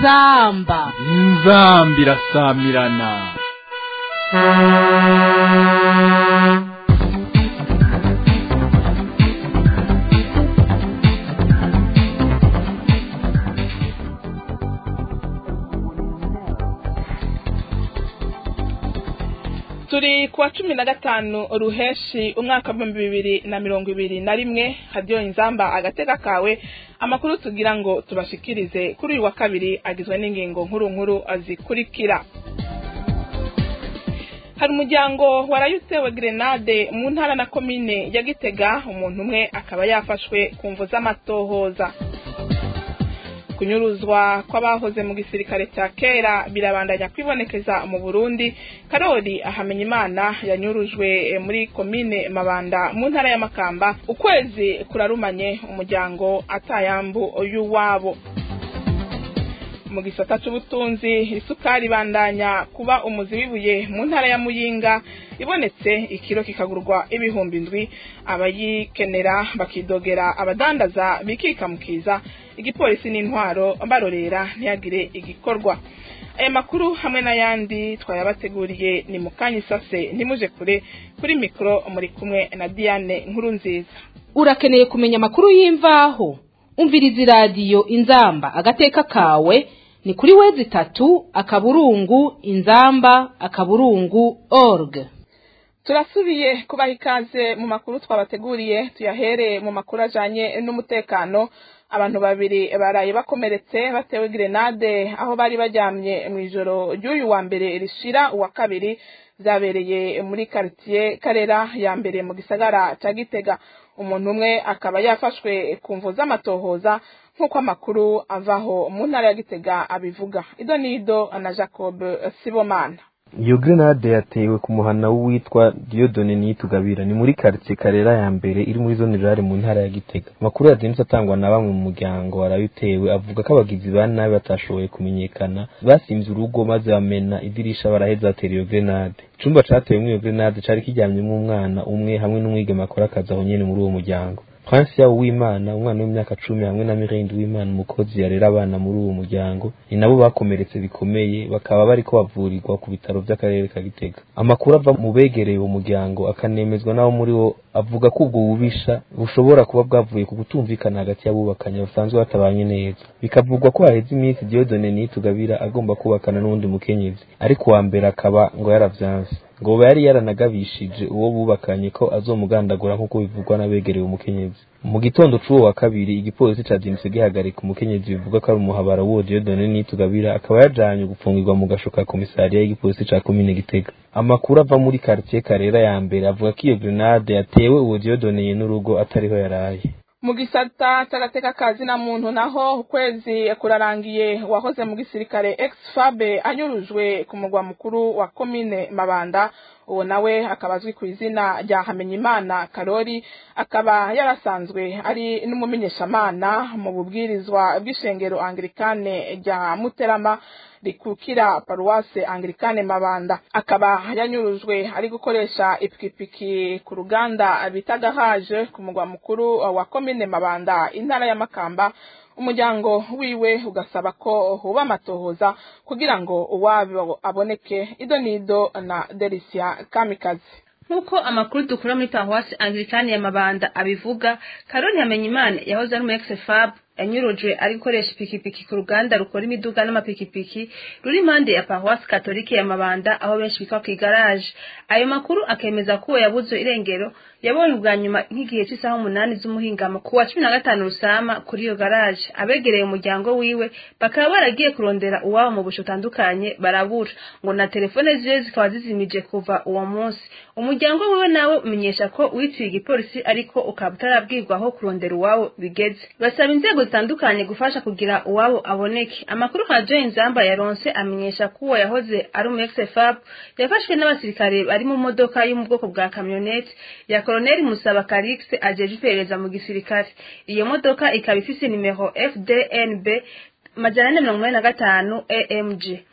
inzamba inzamba irasamirana turi kuwa cumi na gatanu ruheshi umwaka w'ibihumbi bibiri na mirongo ibiri na rimwe hadiyo inzamba agatega kawe amakuru tugira ngo tubashikirize kuri uyu wa kabiri agizwe n'ingingo nkuru nkuru zikurikira hari umuryango warayutewe grenade mu ntara na komine ya gitega umuntu umwe akaba yafashwe ku mvu z'amatohoza kunyuruzwa kw'abahoze mu gisirikare cya kera birabandanya kwibonekeza mu burundi karori ahamenya imana yanyurujwe muri komine mabanda mu ntara y'amakamba ukwezi kurarumanye umuryango atayambu y'uwabo mu gisata cy'ubutunzi isukari ibandanya kuba umuzi w'ibuye mu ntara ya muyinga ibonetse ikiro kikagurwa ibihumbi ndwi abayikenera bakidogera abadandaza bikikamukiza igipolisi n'intwaro barorera ntiyagire igikorwa aya makuru hamwe n'ayandi twayabateguriye ni mu kanya isase ntimuje kure kuri mikoro muri kumwe na diane nkuru nziza urakeneye kumenya amakuru y'imvaho umviriza iradiyo inzamba agateka kawe ni kuri wezi itatu akaburungu inzamba akaburungu org turasubiye kubaha ikaze mu makuru twabateguriye tuyahere mu makuru ajanye n'umutekano abantu babiri baraye bakomeretse batewe grenade aho bari baryamye mu ijoro ry'uyu wa mbere rishira uwa kabiri byabereye muri quartier karera ya mbere mu gisagara ca gitega umuntu umwe akaba yafashwe ku mvu z'amatohoza nk'uko amakuru avaho mu ntara ya gitega abivuga ido nido na jacob sibomana iyo grenade yatewe ku muhana w'uwitwa Diodone Niyitugabira ni muri quartier Karera ya mbere iri muri zone rurale mu ntara ya Gitega amakuru yazindutse atangwa na bamwe mu muryango warayutewe avuga ko abagizi ba nabi batashoboye kumenyekana basimvye urugo maze bamena idirisha baraheza batera iyo grenade icumba catewemwo iyo grenade cari kiryamyemwo umwana umwe hamwe n'umwigeme akora akazi aho nyene muri uwo muryango Prince yabo w'Imana umwana w'imyaka cumi hamwe na Mirindi w'Imana umukozi yarera abana muri uwo muryango ni nabo bakomeretse bikomeye bakaba bariko bavurirwa ku bitaro vy'akarere ka Gitega amakuru ava mu begereye uwo muryango akanemezwa n'abo muri wo avuga ko ubwo bubisha bushobora kuba bwavuye ku kutumvikana hagati y'abubakanye basanzwe batabanye neza bikavugwa ko haheze iminsi Diodone Niyitugabira agomba kubakana n'uwundi mukenyezi ariko uwa mbere akaba ngo yaravyanse ngo yari yaranagabishije uwo bubakanye ko azomugandagura nk'uko bivugwa n'abegereye umukenyezi mu gitondo c'uwo wa kabiri igipolisi cazindutse gihagarika umukenyezi bivuga ko ari umuhabara w'uwo Diodone Niyitugabira akaba yajanywe gupfungirwa mu gasho ka komisariya y'igipolisi ca komine Gitega amakuru ava muri quartier Karera ya mbere avuga ko iyo grenade yatewe uwo Diodone n'urugo atariho yaraye mu gisata c'agateka kazi na muntu naho ukwezi kurarangiye wahoze mu gisirikare ex-fabe anyurujwe ku mugwa mukuru wa komine mabanda uwo nawe akaba azwi ku izina rya hamenyimana karori akaba yarasanzwe ari n'umumenyeshamana mu bubwirizwa bw'ishengero anglikane rya muterama rikukira paruwase anglikane mabanda akaba yanyurujwe ari gukoresha ipikipiki ku ruganda bita gahaje ku mugwa mukuru wa komine mabanda intara ya makamba umuryango wiwe ugasaba ko huba amatohoza kugira ngo uwabo aboneke ido nido na delisia kamikazi nk'uko amakuru dukura muri paruwasi anglikani ya mabanda abivuga karoni hamenyimana yahoze ari umu ex-fab yanyurujwe ari gukoresha ipikipiki ku ruganda rukora imiduga n'amapikipiki ruri impande ya paruwasi katolike ya mabanda aho benshi bitwa ku igaraje ayo makuru akemeza ko uwo yabuze irengero yabonye ubwa nyuma nk'igihe cy'isaha umunani z'umuhingamo ku wa cumi na gatanu rusama kuri iyo garaje abegereye umuryango wiwe bakaba baragiye kurondera uwabo mu busho butandukanye barabura ngo na telefone ziwe zikaba zizimije kuva uwo munsi umuryango wiwe nawe umenyesha ko witiriye igipolisi ariko ukaba utarabwirwa aho kurondera uwabo bigeze basaba inzego zitandukanye gufasha kugira uwabo aboneke amakuru ka Joy Nzamba yaronse amenyesha ko uwo yahoze ari umu ex-fab yafashwe n'abasirikare bari mu modoka yo mu bwoko bwa kamyonete ya Colonel Musaba Calix ajeje iperereza mu gisirikare iyo modoka ikaba ifise nimero FDNB majana ane mirongo inani na gatanu AMG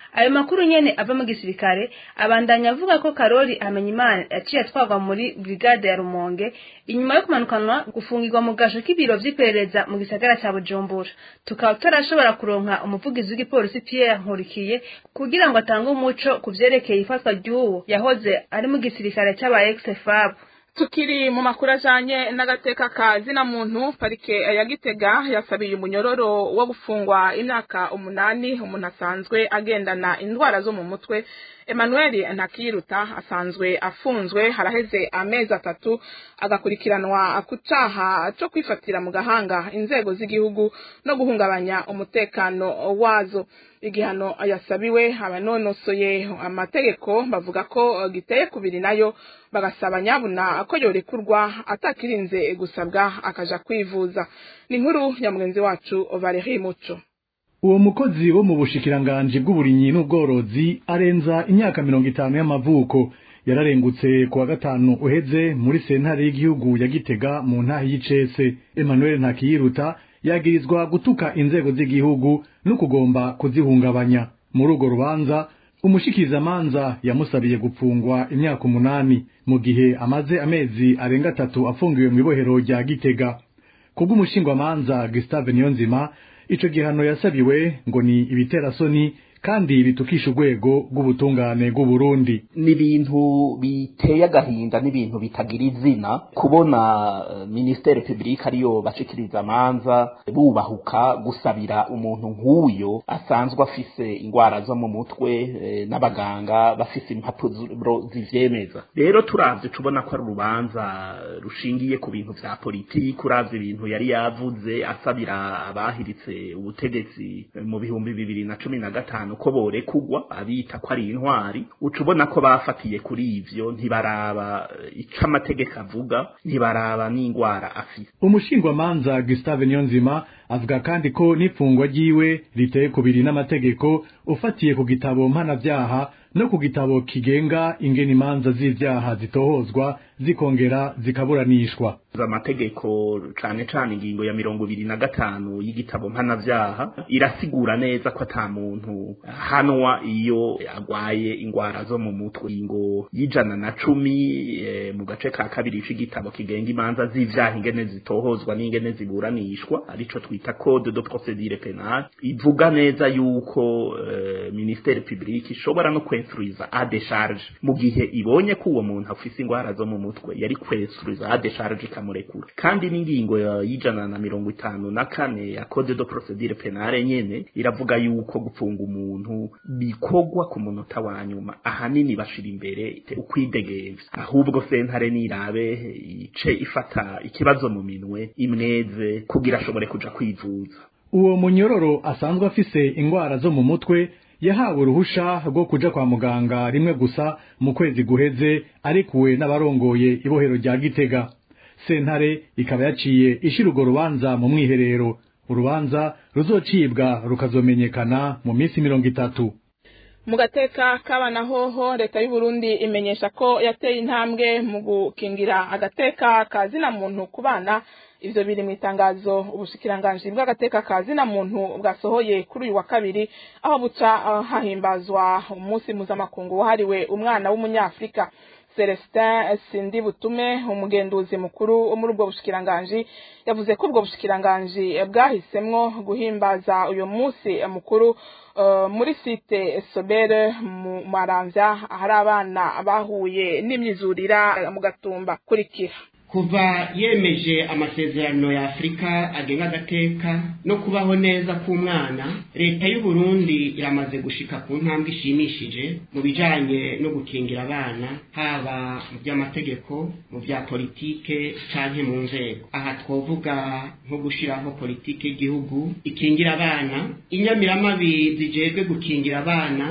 ayo makuru nyene ava mu gisirikare abandanya avuga ko karori hamenyimana yaciye atwarwa muri brigade ya rumonge inyuma yo kumanukanwa gufungirwa mu gasho k'ibiro vy'iperereza mu gisagara ca bujumbura tukaba tutarashobora kuronka umuvugizi w'igipolisi pierre nkurikiye kugira ngo atange umuco ku vyerekeye ifatwa ry'uwo yahoze ari mu gisirikare c'aba ex-fab tukiri mu makuru ajanye n'agateka ka zina muntu parike ya gitega yasabiye umunyororo wo gufungwa imyaka umunani umuntu asanzwe agendana indwara zo mu mutwe emmanuel ntakiruta asanzwe afunzwe haraheze amezi atatu agakurikiranwa ku caha co kwifatira mu gahanga inzego z'igihugu no guhungabanya umutekano wazo igihano yasabiwe abanonosoye amategeko bavuga ko giteye kubiri nayo bagasaba nyabuna ko yorekurwa atakirinze gusabwa akaja kwivuza ni inkuru ya mugenzi wacu Valerie Muco uwo mukozi wo mu bushikiranganji bw'uburimyi n'ubworozi arenza imyaka mirongo itanu y'amavuko yararengutse ku wa gatanu uheze muri sentare y'igihugu ya gitega mu ntahe y'icese emmanuel ntakiyiruta yagirizwa gutuka inzego z'igihugu no kugomba kuzihungabanya muri urwo rubanza umushikirizamanza yamusabiye gupfungwa imyaka umunani mu gihe amaze amezi arenga atatu afungiwe mu ibohero rya gitega kubw'umushingwamanza gustave niyonzima ico gihano yasabiwe ngo ni ibiterasoni kandi bitukisha urwego rw'ubutungane bw'uburundi ni ibintu biteye agahinda n'ibintu bitagira izina kubona uh, ministere publique ariyo bashikiriza amanza bubahuka gusabira umuntu nk'uyo asanzwe afise ingwara zo mu mutwe eh, n'abaganga bafise impapuro zivyemeza rero turavye tubona ko ari urubanza rushingiye ku bintu vya politiki uravye ibintu yari yavuze asabira abahiritse ubutegetsi mu bihumbi bibiri na cumi na gatanu ko borekugwa abita ko ari intwari uca ubona ko bafatiye kuri ivyo ntibaraba ico amategeko avuga ntibaraba n'ingwara afise umushingwamanza gustave niyonzima avuga kandi ko n'ifungwa ryiwe riteye kubiri n'amategeko ufatiye ku gitabo mpanavyaha no ku gitabo kigenga ingene imanza z'ivyaha zitohozwa zikongera zikaburanishwa amategeko cane cane ingingo ya mirongo ibiri na gatanu y'igitabo mpanavyaha irasigura neza ko ata muntu hanwa iyo agwaye ingwara zo mu mutwe ingo y'ijana na cumi e, mu gace ka kabiri c'igitabo kigenga imanza z'ivyaha ingene zitohozwa n'ingene ziburanishwa arico twita code de procedure penale ivuga neza yuko e, ministere publique ishobora no kwensuriza a décharge mu gihe ibonye ko uwo muntu afise ingwara zo mu mutwe yari kwensuriza a décharge ikamurekura kandi n'ingingo y'ijana na mirongo itanu na kane ya code de procedure penale nyene iravuga yuko gupfunga umuntu bikorwa ku munota wa nyuma ahanini bashira imbere ukwidegevya ahubwo sentare nirabe ice ifata ikibazo mu minwe imweze kugira ashobore kuja kwivuza uwo munyororo asanzwe afise ingwara zo mu mutwe yahawe uruhusha rwo kuja kwa muganga rimwe gusa mu kwezi guheze arikuwe n'abarongoye ibohero rya gitega sentare ikaba yaciye ishira urwo rubanza mu mwiherero urubanza ruzocibwa rukazomenyekana mu minsi mirongo itatu mu gateka k'abana hoho leta y'u Burundi imenyesha ko yateye intambwe mu gukingira agateka ka zina muntu ku bana ivyo biri mu itangazo ubushikiranganji bw'agateka ka zina muntu bwasohoye kuri uyu wa kabiri aho buca uh, hahimbazwa umunsi mpuzamakungu wahariwe umwana w'umunyafurika Celestin Sindi Butume umugenduzi mukuru muri ubwo bushikiranganji yavuze ko ubwo bushikiranganji bwahisemwo guhimbaza uyu munsi mukuru uh, muri site Sobere mu Maramvya hari abana bahuye n'imyizurira mu gatumba kurikira kuva yemeje amasezerano ya afurika agenga agateka no kubaho neza k'umwana leta y'u Burundi iramaze gushika ku ntambwe ishimishije mu bijanye no gukingira abana haba mu by'amategeko mu bya politike canke mu nzego aha twovuga nko gushiraho politike y'igihugu ikingira abana inyamiramabi zijejwe gukingira abana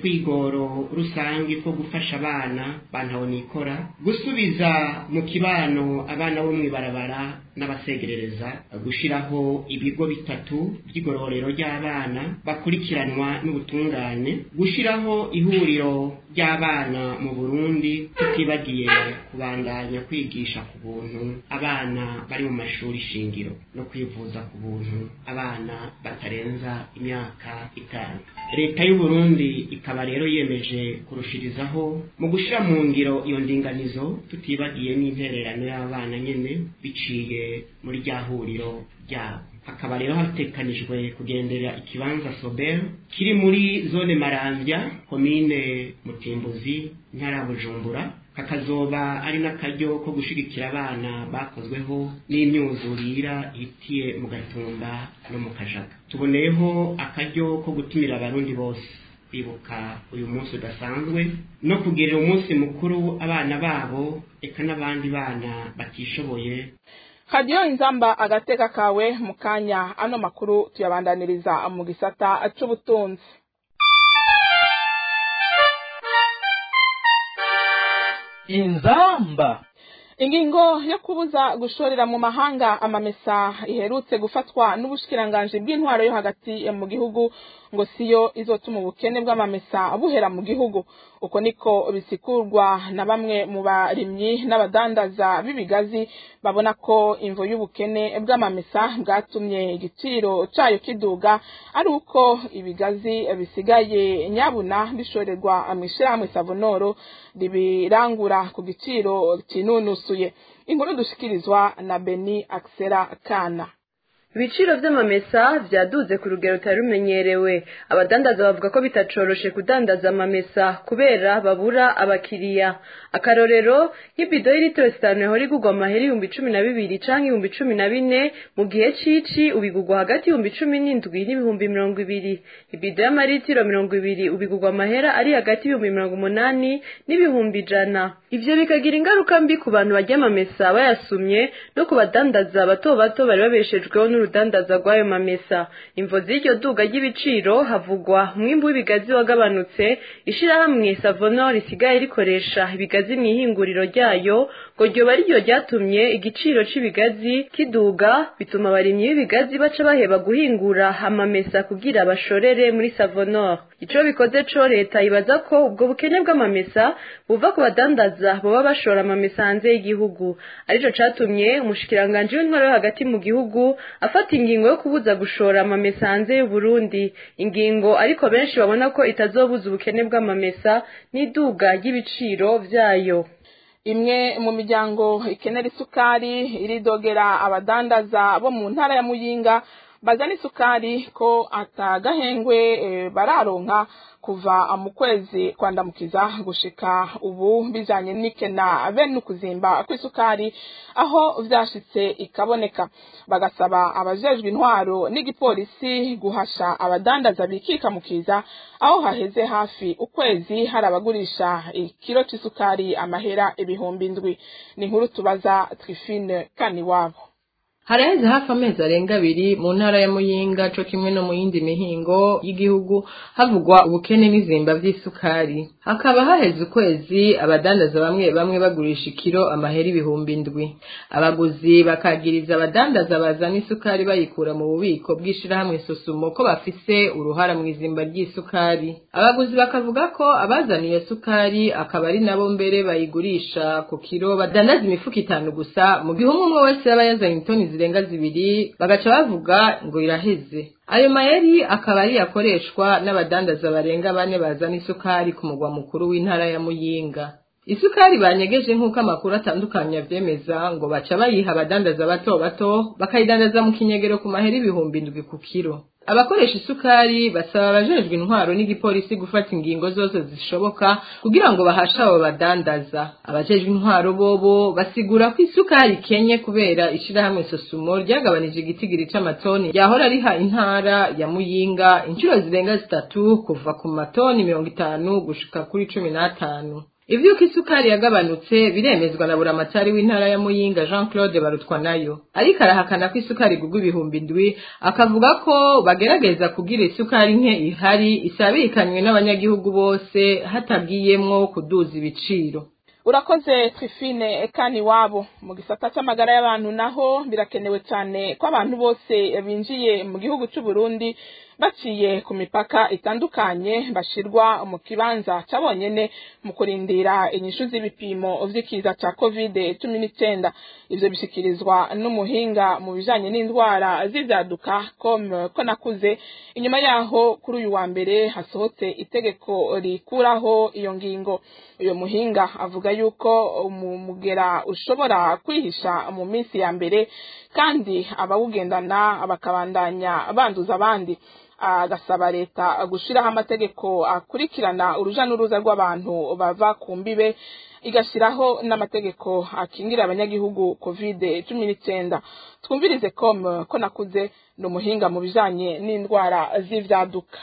utwigoro rusange two gufasha abana bantabonikora gusubiza mu kibano kibano abana bo mw'ibarabara n'abasegerereza gushiraho ibigo bitatu by'igororero ry'abana bakurikiranwa n'ubutungane gushiraho ihuriro ry'abana mu Burundi tutibagiye kubandanya kwigisha ku buntu abana bari mu mashuri shingiro no kwivuza ku buntu abana batarenza imyaka itanu leta y'u Burundi ikaba rero yemeje kurushirizaho mu gushira mu ngiro iyo ndinganizo tutibagiye n'intererano y'abana nyene biciye muri rya huriro ryabo hakaba rero hatekanijwe kugendera ikibanza Sobel kiri muri zone Maramvya komine Mutimbuzi ntara ya Bujumbura kakazoba ari n'akaryo ko gushigikira abana bakozweho n'imyuzurira ihitiye mu gatumba no mu kajaga tuboneyeho akaryo ko gutumira abarundi bose kwibuka uyu munsi udasanzwe no kugirira umunsi mukuru abana babo eka n'abandi bana batishoboye radiyo inzamba agateka kawe mu kanya ano makuru tuyabandaniriza mu gisata c'ubutunzi inzamba ingingo yo kubuza gushorera mu mahanga amamesa iherutse gufatwa n'ubushikiranganji bw'intwaro yo hagati mu gihugu ngo siyo izotuma ubukene bw'amamesa buhera mu gihugu uko niko bisikurwa na bamwe mu barimyi n'abadandaza b'ibigazi babona ko imvo y'ubukene bw'amamesa bwatumye igiciro cayo kiduga ari uko ibigazi bisigaye nyabuna bishorerwa mw'ishirahamwe savonoro ribirangura ku giciro kinunusuye inkuru dushikirizwa na beni akisera kana ibiciro vy'amamesa vyaduze ku rugero rutari rumenyerewe abadandaza bavuga ko bitacoroshe kudandaza amamesa kubera babura abakiriya akarorero nk'ibido y'ilitiro zitanu yahora igurwa amahera ibihumbi cumi na bibiri canke ibihumbi cumi na bine mu gihe cici ubigurwa hagati y'ibihumbi cumi n'indwi n'ibihumbi mirongo ibiri ibido y'amaritiro mirongo ibiri ubigurwa amahera ari hagati y'ibihumbi mirongo umunani n'ibihumbi ijana ivyo bikagira ingaruka mbi ku bantu barya amamesa bayasumye no ku badandaza bato bato bari babeshejweho n'urudandaza rw'ayo mamesa imvo z'iryo duga ry'ibiciro havugwa umwimbu w'ibigazi wagabanutse ishirahamwe savonor risigaye rikoresha ibigazi mu ihinguriro ryayo ngo ryoba ariryo ryatumye igiciro c'ibigazi kiduga bituma abarimyi b'ibigazi baca baheba guhingura amamesa kugira bashorere muri savonor ico bikoze co leta ibaza ko ubwo bukene bw'amamesa buva ku badandaza boba bashora amamesa hanze y'igihugu arico catumye umushikiranganji w'intwaro yo hagati mu gihugu afata ingingo yo kubuza gushora amamesa hanze y'uburundi ingingo ariko benshi babona ko itazobuza ubukene bw'amamesa n'iduga ry'ibiciro vyayo imwe mu miryango ikenera isukari iridogera abadandaza bo mu ntara ya muyinga bazana isukari ko atagahengwe e, bararonka kuva mu kwezi kwandamukiza gushika ubu bijanye n'ikena bene ukuzimba kw'isukari aho vyashitse ikaboneka bagasaba abajejwe intwaro n'igipolisi guhasha abadandaza bikika mukiza aho haheze hafi ukwezi hari abagurisha ikiro c'isukari amahera ibihumbi indwi ni inkuru tubaza Trifine Kaniwabo haraheze hafi amezi arenga abiri mu ntara ya muyinga co kimwe no mu yindi mihingo y'igihugu havugwa ubukene n'izimba vy'isukari hakaba haheze ukwezi abadandaza bamwe bamwe bagurisha ikiro amahera ibihumbi indwi abaguzi bakagiriza abadandaza bazana isukari bayikura mu bubiko bw'ishirahamwe sosumo ko bafise uruhara mu izimba ry'isukari abaguzi bakavuga ko abazana iyo sukari akaba ari nabo mbere bayigurisha ku kiro badandaza imifuko itanu gusa mu gihe umwe umwe wese yaba yazanye itoni zirenga zibiri bagaca bavuga ngo iraheze ayo mayeri akaba ari yakoreshwa n'abadandaza barenga bane bazana isukari ku mugwa mukuru w'intara ya muyinga isukari banyegeje nk'uko amakuru atandukanye avyemeza ngo baca bayiha abadandaza bato bato bakayidandaza mu kinyegero ku mahera ibihumbi indwi ku kiro abakoresha isukari basaba abajejwe intwaro n'igipolisi gufata ingingo zose zishoboka kugira ngo bahashe abo badandaza abajejwe intwaro bobo basigura ko isukari ikenye kubera ishirahamwe sosumo ryagabanije igitigiri c'amatoni yahora riha intara ya muyinga inshuro zirenga zitatu kuva ku matoni mirongo itanu gushika kuri cumi n'atanu ivyuko isukari yagabanutse biremezwa na buramatari w'intara ya muyinga jean claude barutwa nayo ariko arahakana ko isukari igurwa ibihumbi indwi akavuga ko bagerageza kugira isukari nke ihari isabikanywe n'abanyagihugu bose hatagiyemwo kuduza ibiciro urakoze trifine kani wabo mu gisata c'amagara y'abantu naho birakenewe cyane ko abantu bose binjiye mu gihugu c'u Burundi baciye ku mipaka itandukanye bashirwa mu kibanza cabonyene mu kurindira inyishu z'ibipimo vy'ikiza ca covid cumi n'icenda ivyo bishikirizwa n'umuhinga mu bijanye n'indwara z'ivyaduka com ko nakuze inyuma yaho kuri uyu wa mbere hasohotse itegeko rikuraho iyo ngingo uyo muhinga avuga yuko umugera ushobora kwihisha mu minsi ya mbere kandi abawugendana bakabandanya banduza abandi agasaba leta gushiraho amategeko akurikirana uruja n'uruza rw'abantu bava ku mbibe igashyiraho n'amategeko akingira abanyagihugu covid cumi n'icyenda twumvirize com ko nakuze ni umuhinga mu bijanye n'indwara z'ivyaduka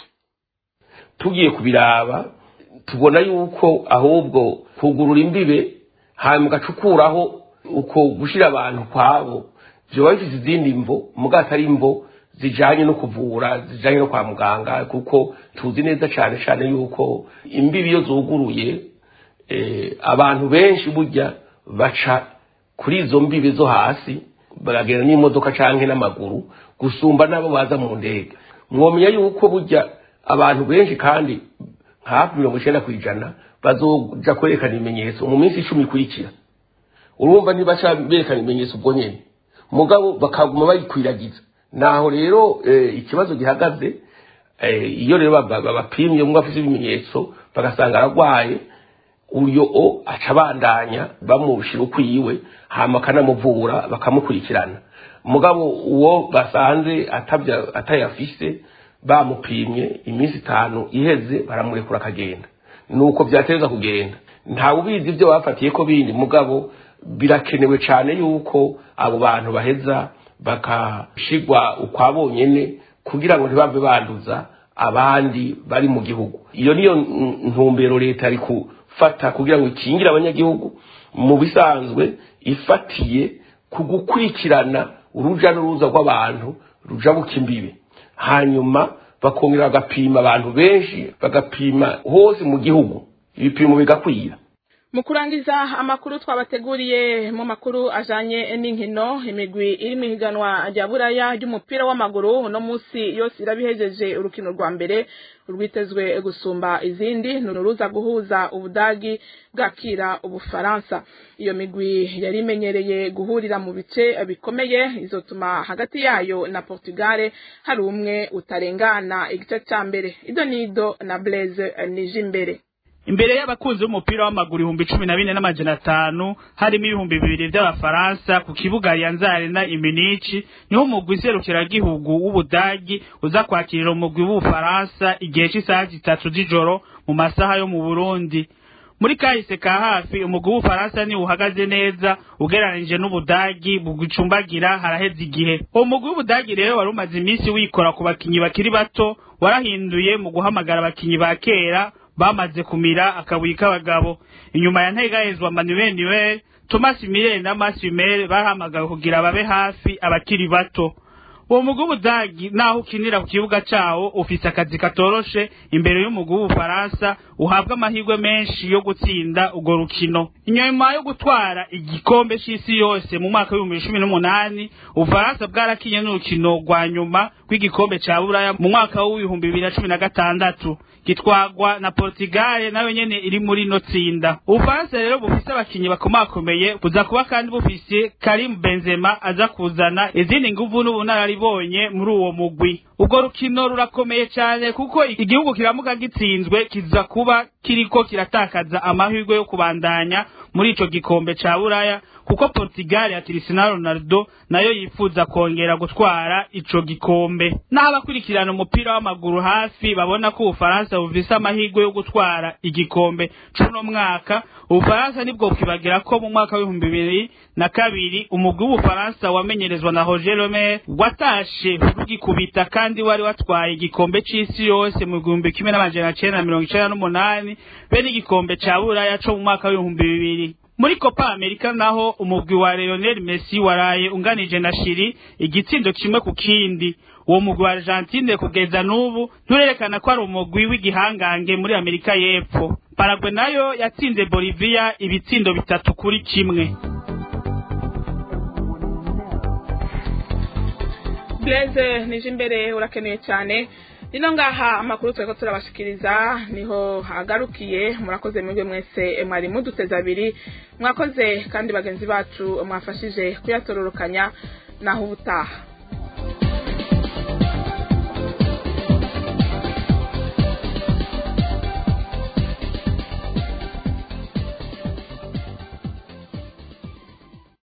tugiye kubiraba tubona yuko ahubwo kugurura imbibe hanyuma ugacukuraho uko gushira abantu kwabo vyoba bifise izindi mvo muga atari imvo zijanye no kuvura zijanye no kwa muganga kuko tuzi neza cane cane yuko imbibi iyo zuguruye eh, abantu benshi burya baca kuri izo mbibi zo hasi baragenda n'imodoka canke n'amaguru gusumba n'abo baza mu ndege mwomenya yuko burya abantu benshi kandi hafi mirongo icenda kw'ijana bazoja kwerekana ibimenyetso mu minsi icumi ikurikira urumva ntibaca berekana ibimenyetso ubwo nyene mugabo bakaguma bayikwiragiza naho rero ikibazo gihagaze iyo rero bapimye umwe afite ibimenyetso bagasanga ararwaye uyo o aca abandanya bamushyira ukwiwe hama akanamuvura bakamukurikirana mugabo uwo basanze atayafise bamupimye iminsi itanu iheze baramurekura akagenda nuko byateza kugenda ntawe ubizi ibyo bafatiye ko bindi mugabo birakenewe cyane yuko abo bantu baheza bakashigwa ukwa bonyene kugira ngo ntibave banduza abandi bari mu gihugu iyo niyo ntumbero leta ari gufata kugira ngo ikingire abanyagihugu mu bisanzwe ifatiye ku gukurikirana uruja n'uruza rw'abantu ruja buka imbibi hanyuma bakongera bagapima abantu benshi bagapima hose mu gihugu ibipimo bigakwira mu kurangiza amakuru twabateguriye mu makuru ajanye n'inkino imigwi iri mu higanwa rya buraya ry'umupira w'amaguru uno munsi yose irabihejeje urukino rwa mbere urwitezwe gusumba izindi ni uruza guhuza ubudagi bwakira ubufaransa iyo migwi yari imenyereye guhurira mu bice bikomeye izotuma hagati yayo na portugale hari umwe utarengana igice cya mbere ido nido na blaise nije imbere imbere y'abakunzi b'umupira w'amaguru ibihumbi cumi na bine n'amajana atanu harimo ibihumbi bibiri by'abafaransa ku kibuga yanzare na iminici niho umugwi serukiragihugu w'ubudagi uza kwakirira umugwi w'ubufaransa igihe cy'isaha zitatu z'ijoro mu masaha yo mu burundi muri kahise ka hafi umugwi w'ubufaransa niwo uhagaze neza ugereranije n'ubudagi bugicumbagira haraheze igihe uwo mugwi w'ubudagi rero wari umaze iminsi wikora ku bakinyi bakiri bato warahinduye mu guhamagara abakinyi ba kera bamaze kumira akabuye k'abagabo inyuma ya ntegahezwa manuel niwel thomas mirel na masumel bahamagawe kugira babe hafi abakiri bato uwo mugwi w'ubudagi naho ukinira ku kibuga cawo ufise akazi katoroshe imbere y'umugwi w'ubufaransa uhabwa amahirwe menshi yo gutsinda urwo rukino inyuma yo gutwara igikombe c'isi yose mu mwaka w'ibihumbi cumi n'umunani ubufaransa bwarakinye n'urukino rwa nyuma rw'igikombe ca buraya mu mwaka w'ibihumbi bibiri na cumi na gatandatu gitwagwa na Portugal nayo nyene iri muri no tsinda ubufaransa rero bufise abakinyi bakomakomeye buza kuba kandi bufise Karim Benzema aza kuzana izindi nguvu n'ubunararibonye muri uwo mugwi ubwo rukino rurakomeye cyane kuko igihugu kiramuka gitsinzwe kiza kuba kiriko kiratakaza amahirwe yo kubandanya muri ico gikombe ca buraya kuko Portugal ya Cristiano Ronaldo nayo yifuza kongera gutwara ico gikombe n'abakurikirana umupira w'amaguru hafi babona ko ubufaransa bufise amahirwe yo gutwara igikombe cuno mwaka ubufaransa nibwo bwibagira ko mu mwaka w'ibihumbi bibiri na kabiri umugwi w'ubufaransa wamenyerezwa na Roger Lemaire watashe rugikubita kandi wari watwaye igikombe c'isi yose mu gihumbi kimwe n'amajana cenda na mirongo icenda n'umunani be n'igikombe ca buraya co mu mwaka w'ibihumbi bibiri muri Copa America naho umugwi wa Lionel Messi waraye unganije na Chili igitsindo kimwe ku kindi uwo mugwi wa Argentine kugeza n'ubu nturerekana ko ari umugwi w'igihangange muri Amerika y'Epfo Paraguay nayo yatsinze Bolivia ibitsindo bitatu kuri kimwe Blaise nije imbere urakeneye cyane nino ngaha amakuru tweko turabashikiriza niho hagarukiye murakoze mwebwe mwese mwari muduteze abiri mwakoze kandi bagenzi bacu mwafashije kuyatororokanya naho ubutaha